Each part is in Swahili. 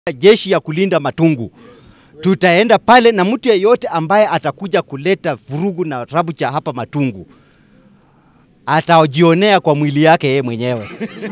jeshi ya kulinda Matungu. Tutaenda pale na mtu yeyote ambaye atakuja kuleta vurugu na rabucha hapa Matungu atajionea kwa mwili yake yeye mwenyewe.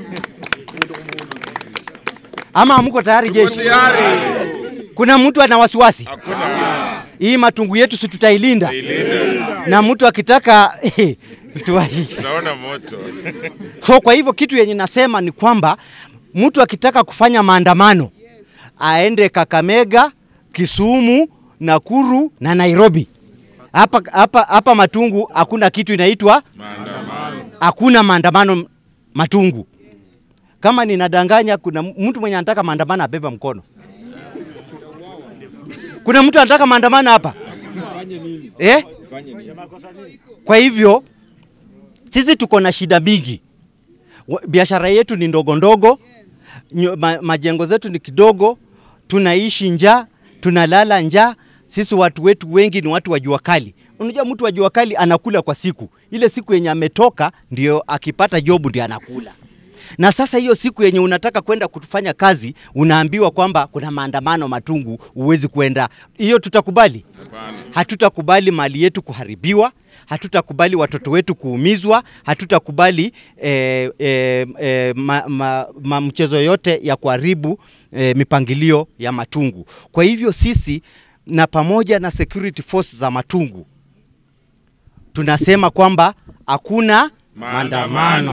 Ama hamko tayari jeshi? Kuna mtu ana wasiwasi? Hii Matungu yetu si tutailinda? Na mtu akitaka tuwahi. Tunaona moto. So kwa hivyo kitu yenye nasema ni kwamba mtu akitaka kufanya maandamano aende Kakamega, Kisumu, Nakuru na Nairobi. Hapa hapa hapa Matungu hakuna kitu inaitwa Maandamano. hakuna maandamano Matungu. Kama ninadanganya, kuna mtu mwenye anataka maandamano abeba mkono. Kuna mtu anataka maandamano hapa eh? Kwa hivyo sisi tuko na shida mingi, Wa- biashara yetu ni ndogo ndogo, nyo- ma, majengo zetu ni kidogo, tunaishi njaa, tunalala njaa. Sisi watu wetu wengi ni watu wa jua kali. Unajua mtu wa jua kali anakula kwa siku, ile siku yenye ametoka ndio akipata jobu ndio anakula. Na sasa hiyo siku yenye unataka kwenda kufanya kazi unaambiwa kwamba kuna maandamano Matungu, huwezi kwenda. Hiyo tutakubali? Hatutakubali mali yetu kuharibiwa, hatutakubali watoto wetu kuumizwa, hatutakubali eh, eh, eh, ma, ma, ma mchezo yote ya kuharibu eh, mipangilio ya Matungu. Kwa hivyo sisi na pamoja na security force za Matungu tunasema kwamba hakuna Maandamano. maandamano.